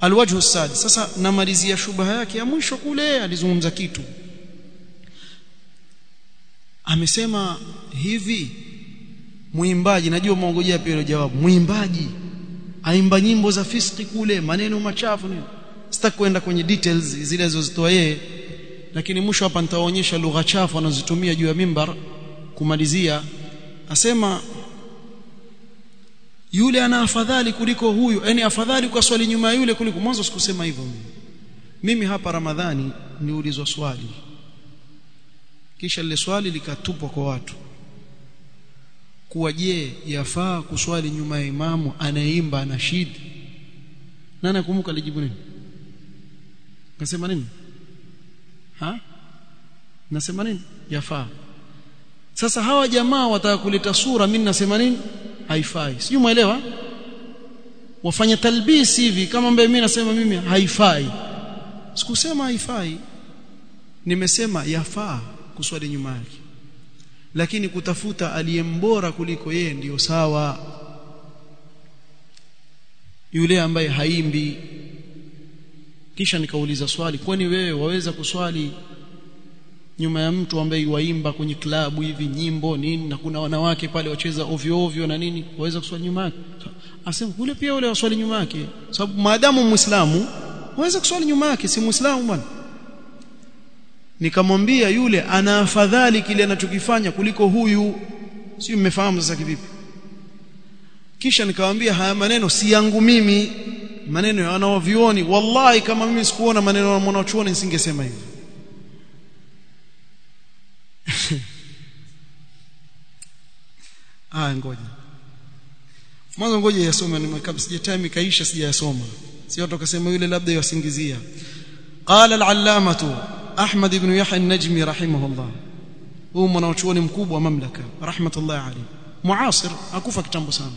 alwajhu sadi sasa namalizia shubha yake ya mwisho kule alizungumza kitu amesema hivi muimbaji najua mwongojea pia ile jawabu muimbaji aimba nyimbo za fiski kule maneno machafu ni sitaki kwenda kwenye details zile alizozitoa yeye lakini mwisho hapa nitawaonyesha lugha chafu anazozitumia juu ya mimbar kumalizia asema yule ana afadhali kuliko huyu yani afadhali kwa swali nyuma ya yule kuliko mwanzo sikusema hivyo mimi mimi hapa ramadhani niulizwa swali kisha lile swali likatupwa kwa watu kuwa je yafaa kuswali nyuma ya imamu anayeimba anashid nani nakumbuka alijibu nini nasema nini ha nasema nini yafaa sasa hawa jamaa wataka kuleta sura mimi nasema nini haifai sijui muelewa wafanya talbisi hivi kama mbele mimi nasema mimi haifai sikusema haifai nimesema yafaa kuswali nyuma yake lakini kutafuta aliyembora kuliko yeye ndiyo sawa yule ambaye haimbi kisha nikauliza swali kwani wewe waweza kuswali nyuma ya mtu ambaye waimba kwenye klabu hivi nyimbo nini na kuna wanawake pale wacheza ovyo ovyo na nini waweza kuswali nyuma yake asema kule pia wale waswali nyuma yake sababu maadamu muislamu waweza kuswali nyuma yake si muislamu bwana nikamwambia yule ana afadhali kile anachokifanya kuliko huyu sio mmefahamu sasa kivipi kisha nikamwambia haya maneno si yangu mimi maneno ya wanaovioni wallahi kama mimi sikuona maneno ya mwanachuoni nisingesema hivi ah ngoja mwanzo ngoja yasome nimekaa sija time kaisha sijayasoma sio tukasema yule labda yasingizia qala al-allamatu ahmad ibn yahya an-najmi rahimahullah huyu mwanachuoni mkubwa wa mamlaka rahmatullah alayhi muasir akufa kitambo sana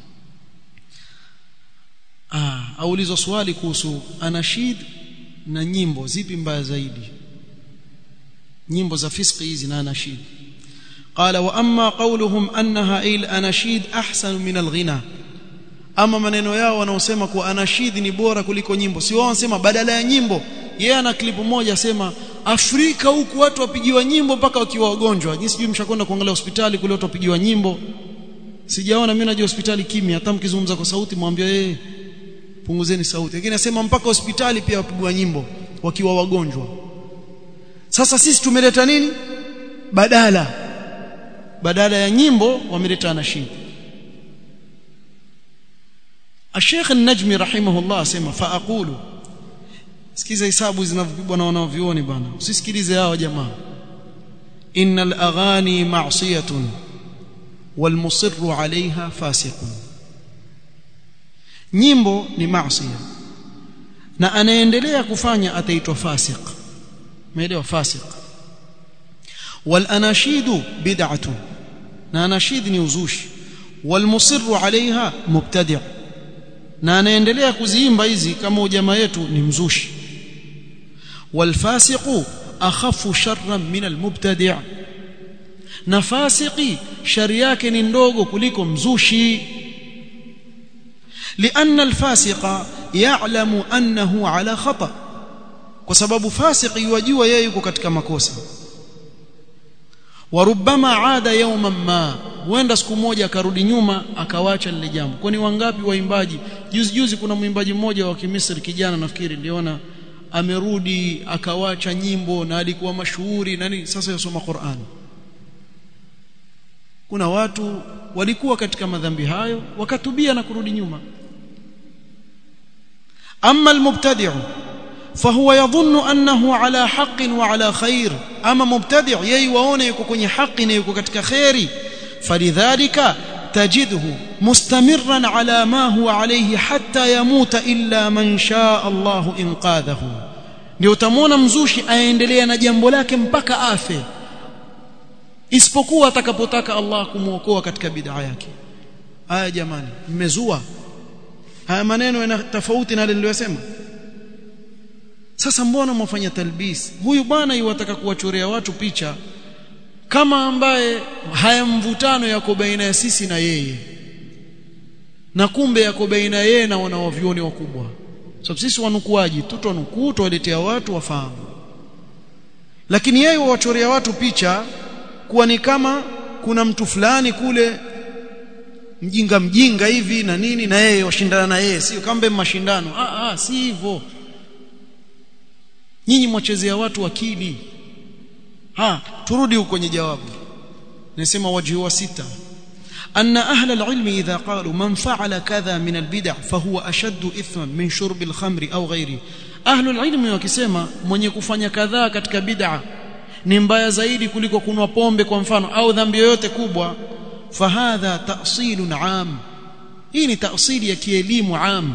ah aulizwa swali kuhusu anashid na nyimbo zipi mbaya zaidi nyimbo za fiski hizi na anashid قال واما قولهم انها ايل اناشيد احسن من الغنى ama maneno yao wanaosema kuwa anashid ni bora kuliko nyimbo si wao wanasema badala ya nyimbo yeye ana klipu moja asema Afrika huku watu wapigiwa nyimbo mpaka wakiwa wagonjwa jinsi sijui mshakwenda kuangalia hospitali kule watu wapigiwa nyimbo sijaona mimi najua hospitali kimya hata mkizungumza kwa sauti mwambie yeye punguzeni sauti lakini nasema mpaka hospitali pia wapigwa nyimbo wakiwa wagonjwa sasa sisi tumeleta nini badala badala ya nyimbo wameleta anashid Sheikh An-Najmi rahimahullah asema fa aqulu sikiza hisabu zinavyopigwa na wanaovioni bwana usisikilize hao jamaa innal aghani ma'siyatun wal musirru 'alayha fasiqun nyimbo ni maasiya na anaendelea kufanya ataitwa fasiq umeelewa fasiq wal anashidu bid'atu na anashid ni uzushi wal musirru 'alayha mubtadi' na anaendelea kuziimba hizi kama ujamaa yetu ni mzushi wal fasiqu akhafu sharran min al mubtadi' na fasiki shari yake ni ndogo kuliko mzushi لأن الفاسق يعلم أنه على خطأ kwa sababu fasiki yajua yeye yuko katika makosa warubama aada yawman ma huenda siku moja akarudi nyuma akawacha lile jambo kwani wangapi waimbaji juzi juzi kuna mwimbaji mmoja wa Kimisri kijana nafikiri niliona amerudi akawacha nyimbo na alikuwa mashuhuri nani sasa yasoma Qur'an kuna watu walikuwa katika madhambi hayo wakatubia na kurudi nyuma أما المبتدع فهو يظن أنه على حق وعلى خير أما مبتدع ييوون يكون حق يكون كتك خير فلذلك تجده مستمرا على ما هو عليه حتى يموت إلا من شاء الله إنقاذه ndio utamwona mzushi aendelea na jambo lake mpaka afe isipokuwa atakapotaka Allah kumwokoa katika bid'a yake haya jamani mmezua haya maneno yana tofauti na yale niliyosema sasa mbona mwafanya talbis huyu bwana yuwataka kuwachorea watu picha kama ambaye haya mvutano yako baina ya sisi na yeye na kumbe yako baina yeye na wanawavyoni wakubwa sababu sisi wanukuaji tu twanukuu tuwaletea watu wafahamu lakini yeye wachorea watu picha kuwa ni kama kuna mtu fulani kule mjinga mjinga hivi na nini na yeye washindana na yeye sio kama mashindano ah ah si hivyo nyinyi mwachezea watu akili ha turudi huko kwenye jawabu nasema wajhi wa sita أن أهل العلم إذا قالوا من فعل كذا من البدع فهو أشد إثما من شرب الخمر أو غيره أهل العلم wakisema mwenye kufanya kadhaa katika bid'a ni mbaya zaidi kuliko kunwa pombe kwa mfano au dhambi yoyote kubwa fahadha ta'silun 'am hii ni ta'sili ya kielimu 'am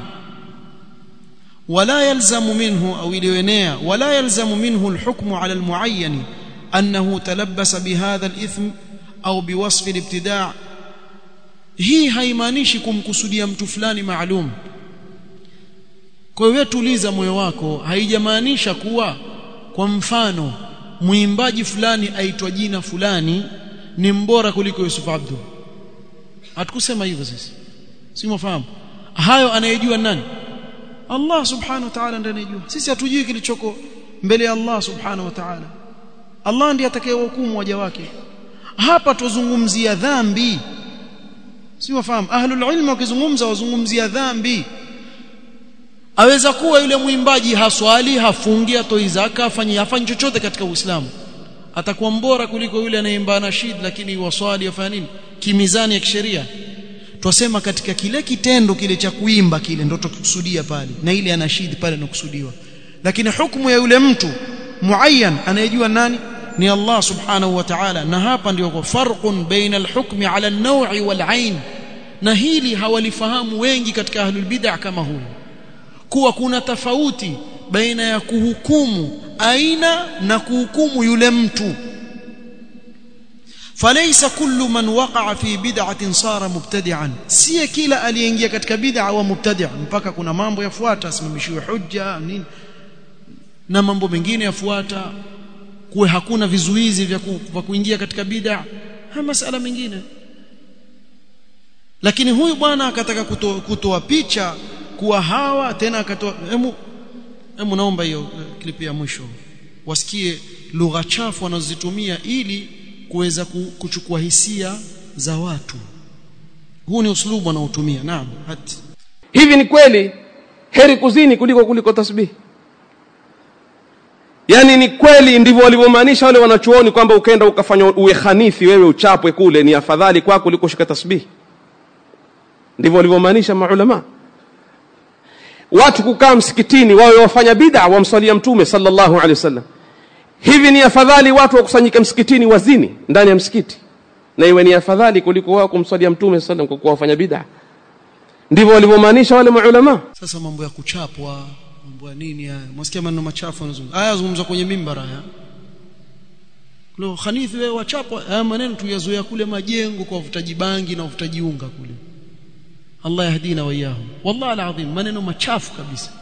ولا يلزم منه أو إليونيا ولا يلزم منه الحكم على المعين أنه تلبس بهذا الإثم أو بوصف الابتداع hii haimaanishi kumkusudia mtu fulani maalum kwa hiyo tuliza moyo wako haijamaanisha kuwa kwa mfano mwimbaji fulani aitwa jina fulani ni mbora kuliko Yusuf Abdu hatukusema hivyo sisi si mfahamu hayo anayejua nani Allah subhanahu wa ta'ala ndiye anayejua sisi hatujui kilichoko mbele ya Allah subhanahu wa ta'ala Allah ndiye atakayehukumu waja wake hapa tuzungumzia dhambi si wafahamu ahlul ilm wakizungumza wazungumzia dhambi aweza kuwa yule mwimbaji haswali hafungi atoi zaka afanyi hafanyi chochote katika Uislamu atakuwa mbora kuliko yule anayeimba nashid lakini waswali afanya nini kimizani ya kisheria twasema katika kile kitendo kile cha kuimba kile ndio tukusudia pale na ile anashid pale inakusudiwa lakini hukumu ya yule mtu muayyan anayejua nani ni Allah subhanahu wa ta'ala na hapa ndio kwa farqun baina al-hukmi ala an-naw'i wal-'ain na hili hawalifahamu wengi katika ahlul bid'ah kama huyu kuwa kuna tofauti baina ya kuhukumu aina na kuhukumu yule mtu فليس كل من وقع في بدعه صار مبتدعا si kila aliyeingia katika bid'a au mubtadi' mpaka kuna mambo yafuata asimamishiwe hujja nini na mambo mengine yafuata kuwe hakuna vizuizi vya ku, kuingia katika bid'a haya masala mengine lakini huyu bwana akataka kutoa kuto picha kuwa hawa tena akatoa hemu hemu naomba hiyo klipi ya mwisho wasikie lugha chafu wanazozitumia ili kuweza kuchukua hisia za watu huu ni uslubu wanaotumia naam hati hivi ni kweli heri kuzini kuliko kuliko tasbihi yani ni kweli ndivyo walivyomaanisha wale wanachuoni kwamba ukenda ukafanya uwe khanithi wewe uchapwe kule ni afadhali kwako kuliko shika tasbihi ndivyo walivyomaanisha maulama watu kukaa msikitini wawe wafanya bid'a wamswalia mtume sallallahu alaihi wasallam hivi ni afadhali watu wakusanyika msikitini wazini ndani ya msikiti na iwe ni afadhali kuliko wao kumswalia mtume sallam kwa kuwa wafanya bid'a ndivyo walivyomaanisha wale maulama sasa mambo ya kuchapwa mambo ya nini haya mwasikia maneno machafu yanazungumza haya zungumza kwenye mimbara haya leo khanithi wewe wachapwa haya maneno tuyazoea kule majengo kwa wavutaji bangi na wavutaji unga kule Allah yahdina wa iyahum wallahi alazim maneno machafu kabisa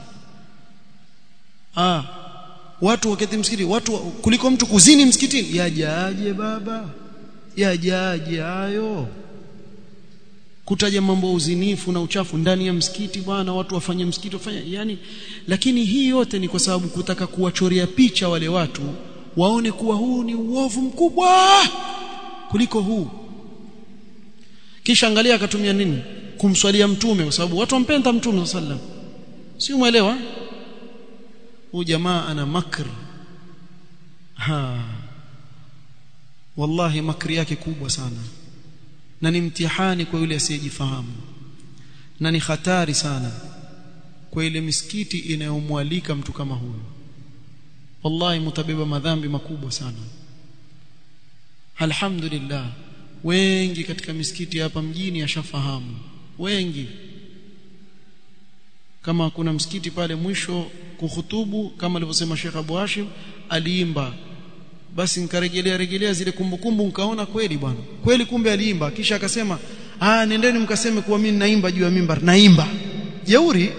ah watu wakati msikiti watu kuliko mtu kuzini msikitini yajaje baba yajaje hayo kutaja mambo ya uzinifu na uchafu ndani ya msikiti bwana watu wafanye msikiti wafanye yani lakini hii yote ni kwa sababu kutaka kuwachorea picha wale watu waone kuwa huu ni uovu mkubwa kuliko huu kisha angalia akatumia nini kumswalia mtume kwa sababu watu wampenda mtume sallam si umeelewa huyu jamaa ana makr ha wallahi makri yake kubwa sana na ni mtihani kwa yule asiyejifahamu na ni hatari sana kwa ile misikiti inayomwalika mtu kama huyu wallahi mutabeba madhambi makubwa sana alhamdulillah wengi katika misikiti hapa mjini yashafahamu wengi kama kuna msikiti pale mwisho kuhutubu kama alivyosema Sheikh Abu Hashim aliimba basi nikarejelea rejelea zile kumbukumbu nikaona kweli bwana kweli kumbe aliimba kisha akasema ah nendeni mkaseme kuwa mimi naimba juu ya mimbar naimba jeuri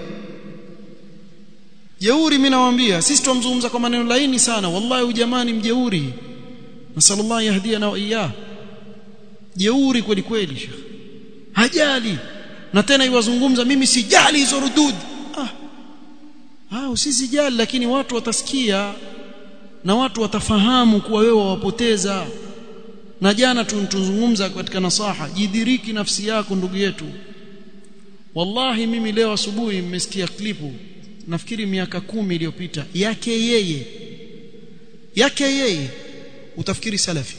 jeuri mimi nawaambia sisi tumzungumza kwa maneno laini sana wallahi ujamani mjeuri nasallallahu yahdiana wa iyyah jeuri kweli kweli shekh hajali na tena iwazungumza mimi sijali hizo rudud ah ah usisijali lakini watu watasikia na watu watafahamu kuwa wewe wawapoteza na jana tunazungumza katika nasaha jidhiriki nafsi yako ndugu yetu wallahi mimi leo asubuhi mmesikia klipu nafikiri miaka kumi iliyopita yake yeye yake yeye utafikiri salafi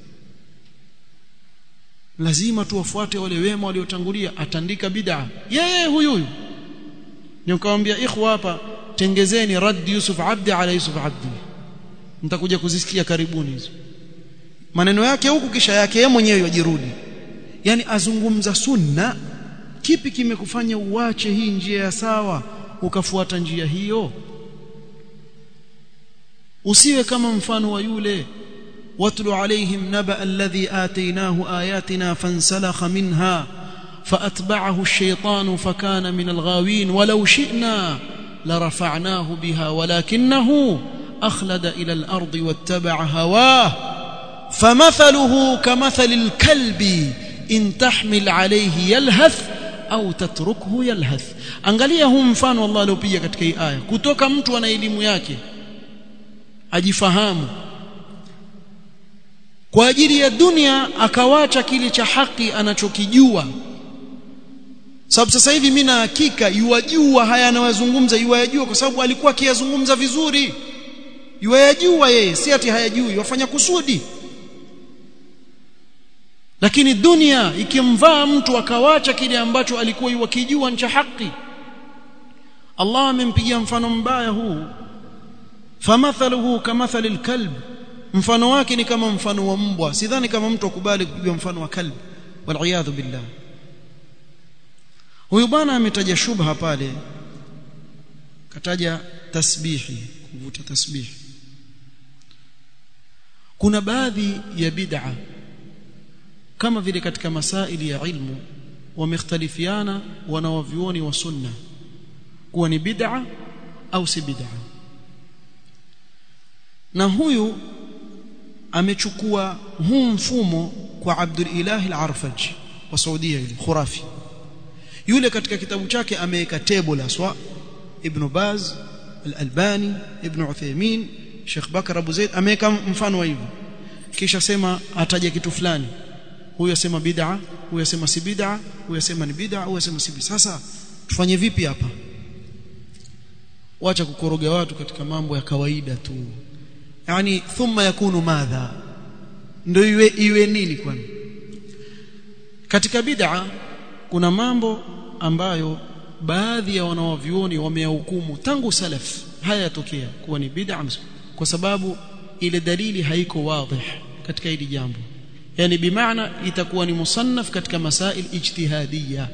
lazima tuwafuate wale wema waliotangulia atandika bid'a yeye huyu huyu nikamwambia ikhwa hapa tengezeni rad Yusuf Abdi ala Yusuf Abdi mtakuja kuzisikia karibuni hizo maneno yake huku kisha yake yeye mwenyewe yajirudi yani azungumza sunna kipi kimekufanya uache hii njia ya sawa ukafuata njia hiyo usiwe kama mfano wa yule watlu alaihim naba alladhi atainahu ayatina fansalakha minha فأتبعه الشيطان فكان من الغاوين ولو شئنا لرفعناه بها ولكنه أخلد إلى الأرض واتبع هواه فمثله كمثل الكلب إن تحمل عليه يلهث au tatrukuhu yalhath angalia huu mfano Allah aliopiga katika hii aya kutoka mtu ana elimu yake ajifahamu kwa ajili ya dunia akawacha kile cha haki anachokijua sababu sasa hivi mimi na hakika yuwajua haya anayozungumza yuwajua kwa sababu alikuwa akiyazungumza vizuri yuwajua yeye si ati hayajui wafanya kusudi lakini dunia ikimvaa mtu akawacha kile ambacho alikuwa yuwakijua ni cha haki Allah amempigia mfano mbaya huu famathaluhu kamathali alkalb mfano wake ni kama mfano wa mbwa sidhani kama mtu akubali kupiga mfano wa kalb wal billah huyu bwana ametaja shubha pale kataja tasbihi kuvuta tasbihi kuna baadhi ya bid'a kama vile katika masaili ya ilmu wamekhtalifiana wanawavyuoni wa sunna kuwa ni bid'a au si bid'a na huyu amechukua huu mfumo kwa Abdul Ilah al-Arfaj wa Saudia yule khurafi yule katika kitabu chake ameweka table aswa Ibn Baz al-Albani Ibn Uthaymeen Sheikh Bakar Abu Zaid ameweka mfano wa hivyo kisha sema ataja kitu fulani huyu asema bid'a huyu asema si bid'a huyu asema ni bid'a huyu asema si bid'a sasa tufanye vipi hapa wacha kukoroga watu katika mambo ya kawaida tu yani thumma yakunu madha ndio iwe iwe nini kwani katika bid'a kuna mambo ambayo baadhi ya wanawavyuoni wameyahukumu tangu salaf haya yatokea kuwa ni bid'a kwa sababu ile dalili haiko wazi katika hili jambo yani bimaana itakuwa ni musannaf katika masail ijtihadiyya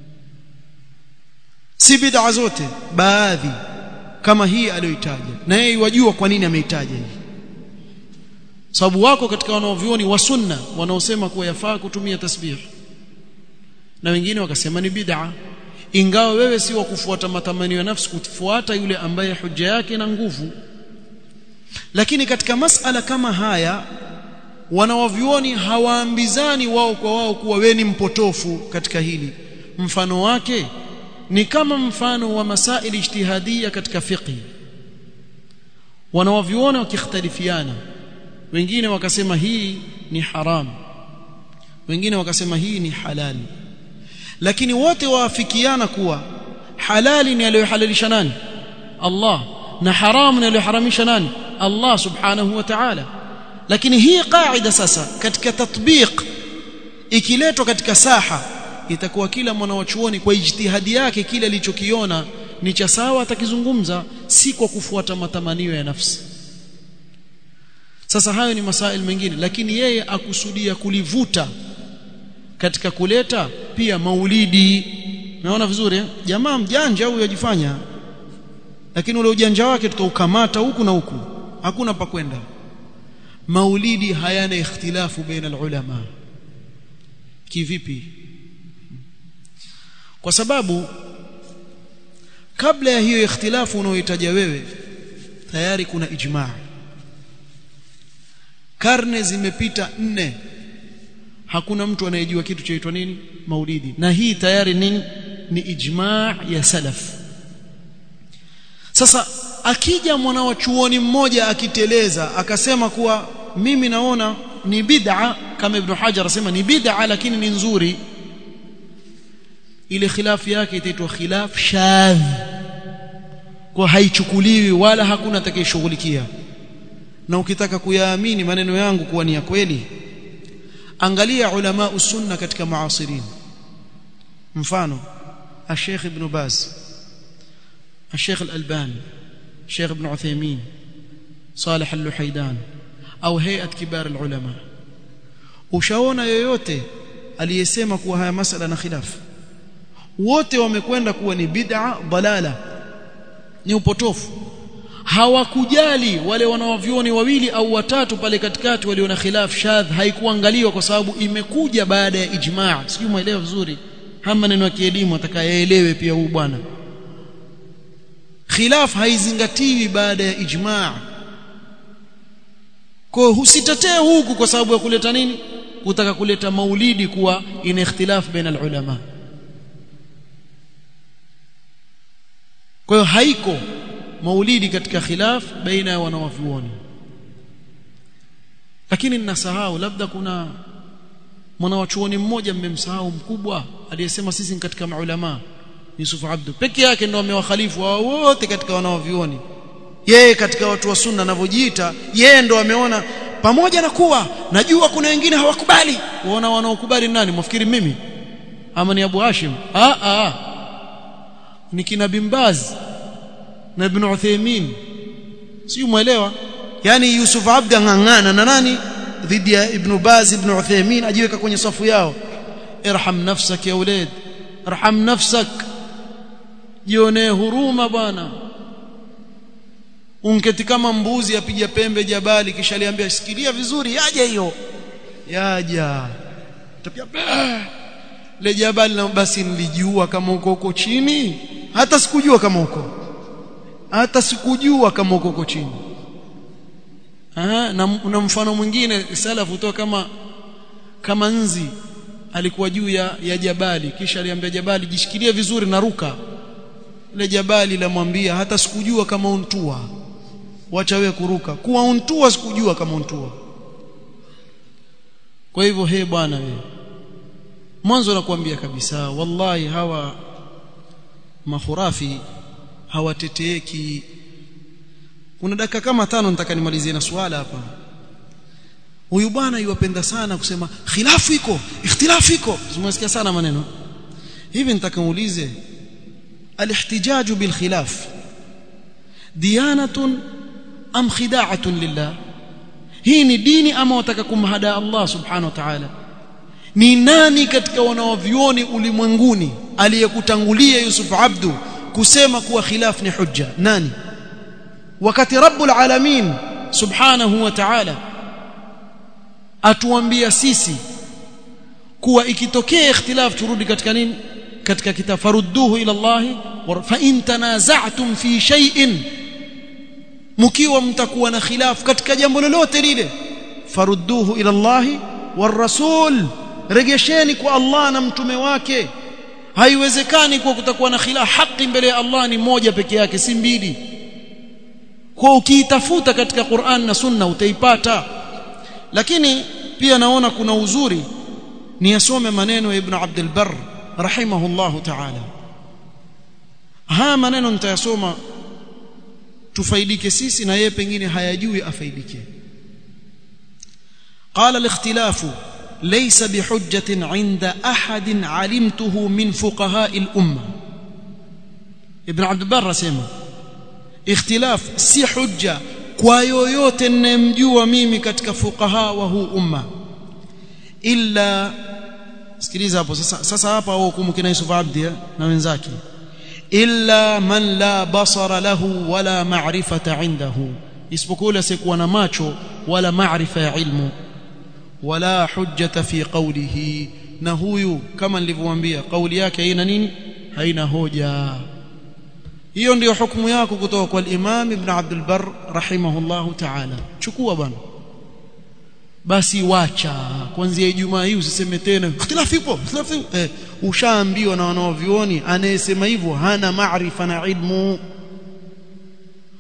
si bid'a zote baadhi kama hii aliyoitaja na yeye wajua kwa nini ameitaja hii sababu wako katika wanaovioni wa sunna wanaosema kuwa yafaa kutumia tasbih na wengine wakasema ni bid'a ingawa wewe si wa kufuata matamanio ya nafsi kufuata yule ambaye hujja yake na nguvu lakini katika masala kama haya wanawavyuoni hawaambizani wao kwa wao kuwa wewe ni mpotofu katika hili mfano wake ni kama mfano wa masaili ijtihadia katika fiqh wanawavyuoni wakikhtalifiana wengine wakasema hii ni haram wengine wakasema hii ni halali lakini wote waafikiana kuwa halali ni aliyohalalisha nani Allah na haramu ni aliyoharamisha nani Allah subhanahu wa ta'ala lakini hii kaida sasa katika tatbiq ikiletwa katika saha itakuwa kila mwanawachuoni kwa ijtihadi yake kile alichokiona ni cha sawa atakizungumza si kwa kufuata matamanio ya nafsi sasa hayo ni masail mengine lakini yeye akusudia kulivuta katika kuleta pia maulidi naona vizuri eh? jamaa mjanja huyu yajifanya lakini ule ujanja wake tutaukamata huku na huku hakuna pa kwenda maulidi hayana ikhtilafu baina ulama kivipi kwa sababu kabla ya hiyo ikhtilafu unaohitaja wewe tayari kuna ijmaa karne zimepita nne hakuna mtu anayejua kitu chaitwa nini maulidi na hii tayari nini ni ijmaa ya salaf sasa akija mwana wa chuoni mmoja akiteleza akasema kuwa mimi naona ni bid'a kama ibn Hajar asema ni bid'a lakini ni nzuri ile khilafu yake itaitwa khilaf shadh kwa haichukuliwi wala hakuna atakayeshughulikia na ukitaka kuyaamini maneno yangu kuwa ni ya kweli angalia ulama usunna katika muasirin mfano الشيخ ابن باز الشيخ الألباني الشيخ ابن عثيمين صالح اللحيدان au هيئه كبار العلماء ushaona yoyote aliyesema kuwa haya masala na khilafu wote wamekwenda kuwa ni bid'a dalala ni upotofu hawakujali wale wanawavyoni wawili au watatu pale katikati waliona khilaf shadh haikuangaliwa kwa sababu imekuja baada ya ijma' sijui muelewa vizuri hama maneno ya kielimu atakayeelewe pia huyu bwana khilaf haizingatiwi baada ya ijma' kwa husitetee huku kwa sababu ya kuleta nini kutaka kuleta maulidi kuwa ina ikhtilaf baina ulama kwa hiyo haiko maulidi katika khilaf baina ya wanawavyuoni lakini ninasahau labda kuna mwanawachuoni mmoja mmemsahau mkubwa aliyesema sisi ni katika maulama Yusuf Abdu peke yake ndo amewakhalifu wao wote katika wanawavyuoni yeye katika watu wa sunna anavyojiita yeye ndo ameona pamoja na kuwa najua kuna wengine hawakubali waona wanaokubali nani mwafikiri mimi ama ni Abu Hashim ah ah ni kina Bimbaz na Ibn Uthaymeen si muelewa yani Yusuf Abd angangana na nani dhidi ya Ibn Baz Ibn Uthaymeen ajiweka kwenye safu yao irham nafsak ya ulad irham nafsak jione huruma bwana unketi kama mbuzi apiga pembe jabali kisha aliambia sikilia vizuri yaje hiyo yaja tapia le jabali na basi nilijua kama uko huko chini hata sikujua kama uko hata sikujua kama uko huko chini Aha, na, na mfano mwingine salafu toa kama kama nzi alikuwa juu ya, ya jabali kisha aliambia jabali jishikilie vizuri na ruka ile jabali lamwambia hata sikujua kama untua wacha wewe kuruka kuwa untua sikujua kama untua kwa hivyo he bwana wewe mwanzo nakwambia kabisa wallahi hawa mahurafi hawateteeki kuna dakika kama tano nitaka nimalizie na swala hapa huyu bwana yuwapenda sana kusema khilafu iko ikhtilafu iko tumesikia sana maneno hivi nitaka muulize alihtijaju bil khilaf diyanatun am khida'atun lillah hii ni dini ama wataka kumhada Allah subhanahu wa ta'ala ni nani katika wanaovioni ulimwenguni aliyekutangulia Yusuf Abdu kusema kuwa khilaf ni hujja nani wakati rabbul alamin subhanahu wa ta'ala atuambia sisi kuwa ikitokea ikhtilaf turudi katika nini katika kitabu farudduhu ila Allah fa in tanaza'tum fi shay'in mkiwa mtakuwa na khilaf katika jambo lolote lile farudduhu ila Allah war rasul regesheni kwa Allah na mtume wake haiwezekani kwa kutakuwa na khilaf haki mbele ya Allah ni moja peke yake si mbili kwa ukiitafuta katika Qur'an na Sunna utaipata lakini pia naona kuna uzuri ni yasome maneno ya Ibn Abdul Barr rahimahullahu ta'ala haya maneno nitayasoma tufaidike sisi na yeye pengine hayajui afaidike قال الاختلاف ليس بحجة عند أحد علمته من فقهاء الأمة ابن عبد البر سيما اختلاف si hujja kwa yoyote ninayemjua mimi katika fuqaha wa huu umma illa sikiliza hapo sasa sasa hapa hukumu kina Yusuf Abdi na wenzake illa man la basara lahu wala ma'rifata indahu isipokuwa asiyekuwa na macho wala maarifa ya ilmu wala hujjata fi qawlihi na huyu kama nilivyowaambia kauli yake haina nini haina hoja hiyo ndiyo hukumu yako kutoka kwa al-Imam Ibn Abdul Barr rahimahullahu ta'ala chukua bwana basi wacha kuanzia Ijumaa hii usiseme tena ikhtilafu ipo ikhtilafu eh, ushaambiwa na wanaovioni anayesema hivyo hana maarifa na ilmu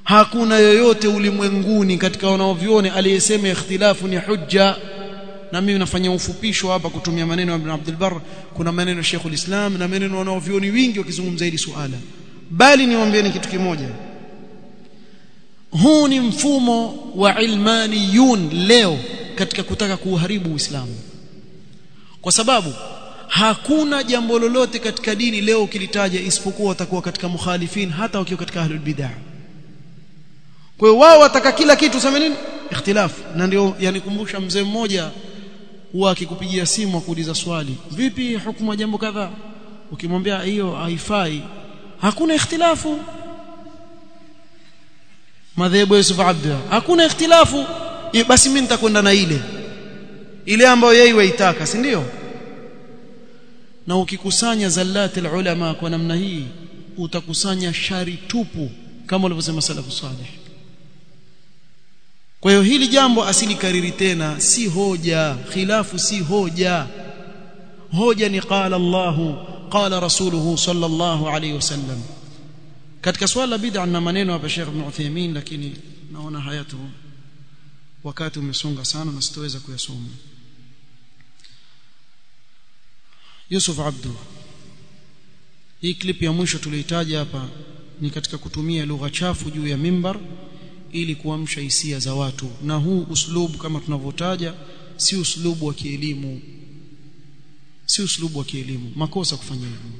hakuna yoyote ulimwenguni katika wanaovione aliyesema ikhtilafu ni hujja na mimi nafanya ufupisho hapa kutumia maneno ya Ibn Abdul Barr kuna maneno ya Sheikhul Islam na maneno wanaovioni wingi wakizungumza hili suala bali niwaambieni kitu kimoja huu ni mfumo wa ilmaniyun leo katika kutaka kuuharibu Uislamu kwa sababu hakuna jambo lolote katika dini leo ukilitaja isipokuwa watakuwa katika mukhalifin hata wakiwa katika ahlul bid'ah kwa hiyo wao wataka kila kitu sema nini ikhtilaf na ndio yanikumbusha mzee mmoja huwa akikupigia simu akuuliza swali vipi hukumu ya jambo kadhaa ukimwambia hiyo haifai hakuna ikhtilafu madhehebu ya Yusuf Abda hakuna ikhtilafu basi mimi nitakwenda na ile ile ambayo yeye waitaka si ndio na ukikusanya zallati ulama kwa namna hii utakusanya shari tupu kama walivyosema salafu salih kwa hiyo hili jambo asilikariri tena si hoja khilafu si hoja hoja ni qala Allahu qala rasuluhu sallallahu alayhi wasallam katika swala la bid'a na maneno hapa Sheikh Ibn Uthaymeen lakini naona hayatu wakati umesonga sana na sitoweza kuyasoma Yusuf Abdu hii clip ya mwisho tulioitaja hapa ni katika kutumia lugha chafu juu ya mimbar ili kuamsha hisia za watu na huu uslubu kama tunavyotaja si uslubu wa kielimu si uslubu wa kielimu makosa kufanya hivyo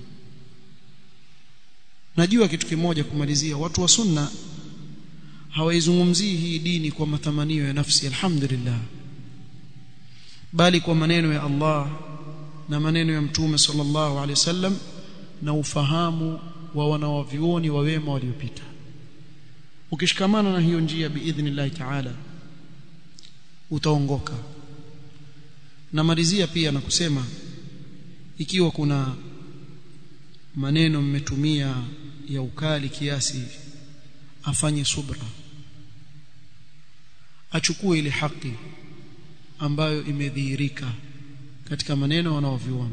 najua kitu kimoja kumalizia watu wa sunna hawaizungumzii hii dini kwa matamanio ya nafsi alhamdulillah bali kwa maneno ya Allah na maneno ya mtume sallallahu alaihi wasallam na ufahamu wa wanawavioni wa wema waliopita ukishikamana na hiyo njia biidhnillah taala utaongoka namalizia pia na kusema ikiwa kuna maneno mmetumia ya ukali kiasi afanye subra achukue ile haki ambayo imedhihirika katika maneno wanaoviona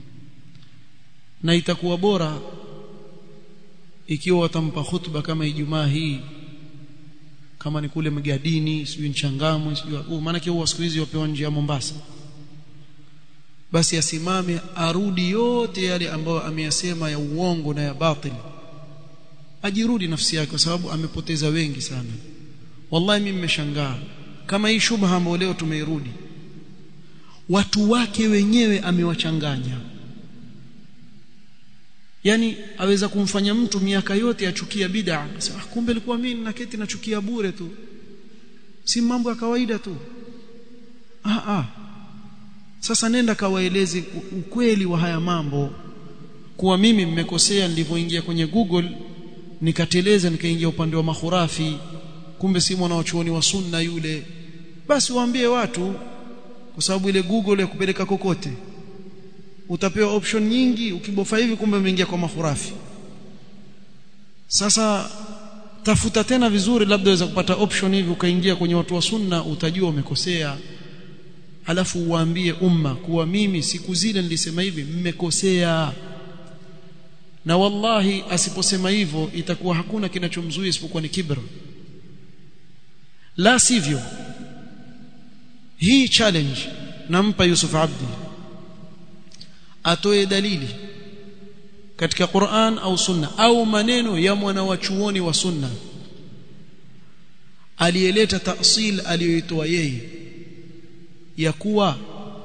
na itakuwa bora ikiwa watampa khutba kama Ijumaa hii kama ni kule Mgadini sijui Nchangamwe sijui uh, maana huwa siku hizi wapewa nje ya Mombasa basi asimame arudi yote yale ambayo ameyasema ya uongo na ya batili ajirudi nafsi yake kwa sababu amepoteza wengi sana wallahi mimi nimeshangaa kama hii shubha ambayo leo tumeirudi watu wake wenyewe amewachanganya yani aweza kumfanya mtu miaka yote achukia bid'a sasa kumbe ilikuwa mimi naketi nachukia bure tu si mambo ya kawaida tu ah ah sasa nenda kawaeleze ukweli wa haya mambo kuwa mimi mmekosea nilivyoingia kwenye Google nikateleza nikaingia upande wa mahurafi kumbe si mwanachuoni wa sunna yule basi waambie watu kwa sababu ile Google ya kupeleka kokote utapewa option nyingi ukibofa hivi kumbe umeingia kwa mahurafi sasa tafuta tena vizuri labda waweza kupata option hivi ukaingia kwenye watu wa sunna utajua umekosea alafu uwaambie umma kuwa mimi siku zile nilisema hivi mmekosea na wallahi asiposema hivyo itakuwa hakuna kinachomzuia isipokuwa ni kibr la sivyo hii challenge nampa Yusuf Abdi atoe dalili katika Qur'an au Sunna au maneno ya mwana wa chuoni wa Sunna aliyeleta tafsil aliyoitoa yeye ya kuwa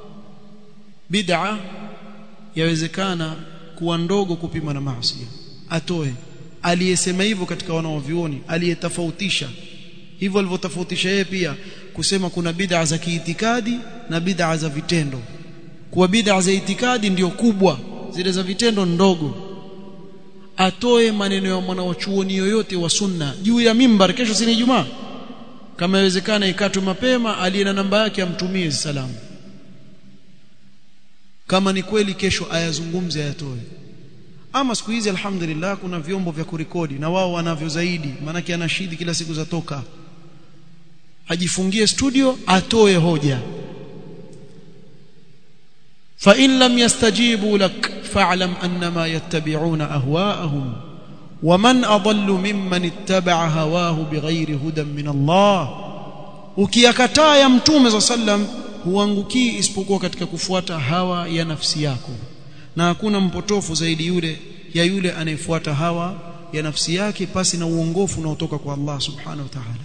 bid'a yawezekana kuwa ndogo kupima na maasi atoe aliyesema hivyo katika wanaovioni aliyetofautisha hivyo alivyotofautisha yeye pia kusema kuna bid'a za kiitikadi na bid'a za vitendo kuwa bid'a za itikadi ndio kubwa zile za vitendo ndogo atoe maneno ya mwanachuoni yoyote wa sunna juu ya mimbar kesho si ni Ijumaa kama iwezekana ikatwe mapema aliye na namba yake amtumie salamu kama ni kweli kesho ayazungumze ayatoe ama siku hizi alhamdulillah kuna vyombo vya kurekodi na wao wanavyo zaidi maanake anashidi kila siku zatoka ajifungie studio atoe hoja fa in lam yastajibu lak fa'lam annama yattabi'una ahwa'ahum waman adallu mimman ittaba'a hawahu bighairi hudan min Allah ukiyakataa ya mtume za sallam huangukii isipokuwa katika kufuata hawa ya nafsi yako na hakuna mpotofu zaidi yule ya yule anayefuata hawa ya nafsi yake pasi na uongofu unaotoka kwa Allah subhanahu wa ta'ala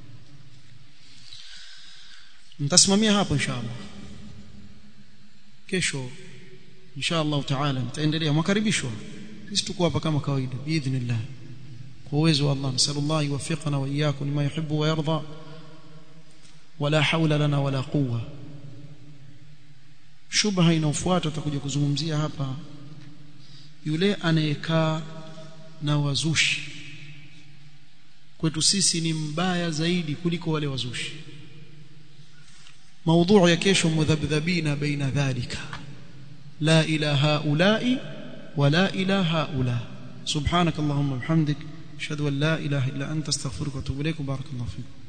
nitasimamia hapo inshallah kesho inshallah taala nitaendelea mwakaribishwa sisi tuko hapa kama kawaida biidhnillah kwa uwezo wa Allah nasallallahu yuwaffiqana wa iyyakum lima yuhibbu wa yarda wala hawla lana wala quwwa shubha inaofuata tutakuja kuzungumzia hapa yule anayekaa na wazushi kwetu sisi ni mbaya zaidi kuliko wale wazushi موضوع ya kesho mudhabdhabina baina dhalika la ila haula'i wala ila haula subhanak allahumma bihamdik ashhadu an la ilaha illa anta astaghfiruka wa atubu ilayk barakallahu fiik